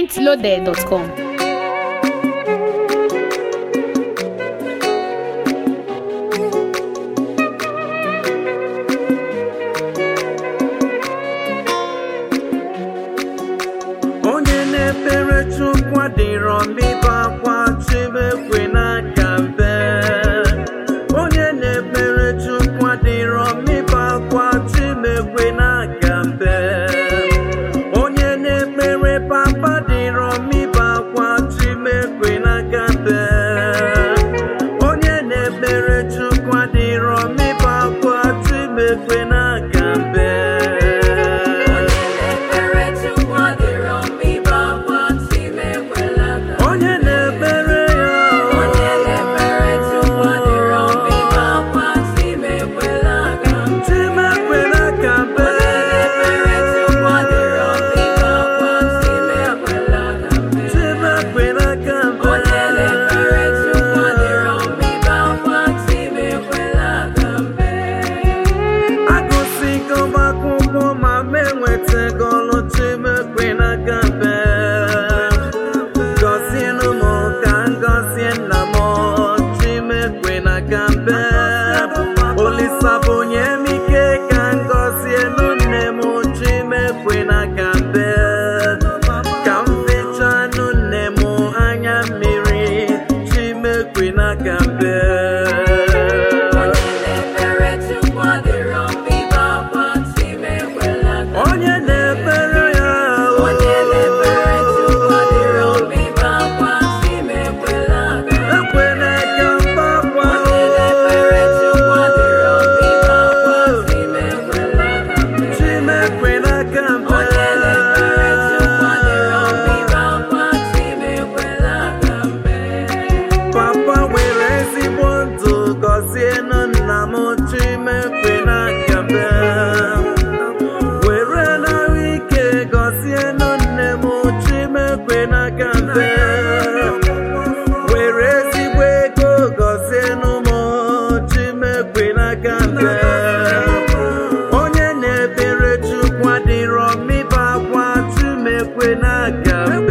pointloaded.com. onye na-ekpere chukwu adịrọ mịba akwa chimekwe n'aka mbe onye na-ekpere chukwu adịrọ mịba akwa chimekwe n'aka mbe onye na-ekpere papa dịrọ mịba akwa chimekwe n'aka mbe onye na-ekpere chukwu adịrọ mịba akwa chimekwe n'aka mbe onye na-ekpere ya chimekwe n'aka mbe chimekwe n'aka mbe agụsigo m akwụkwọ ma m enwetago ọlụ chimekwe n'aka mbe gọzienụ m ka m gọzie nna m chimekwe n'aka mbe olisa bụ onye m ike ka m gọzienụ nne m chimekwe n'aka mbe ka m fechanụ nne m anya mmiri chimekwe n'aka mbe onye na-ekpere ya ekwela ka mgbakwa chimekwe n'aka mbe papa nwere ezigbo ndụ gọzienụ nna m chimekwe n'aka mbe were n'ahụ ike gọzienụ nne m chimekwe n'aka mbe were ezigbo ego gọzienụ m chimekwe n'aka mbe onye na-ebere chukwu adịrọ mmịba akwa chimekwe n'aka mbe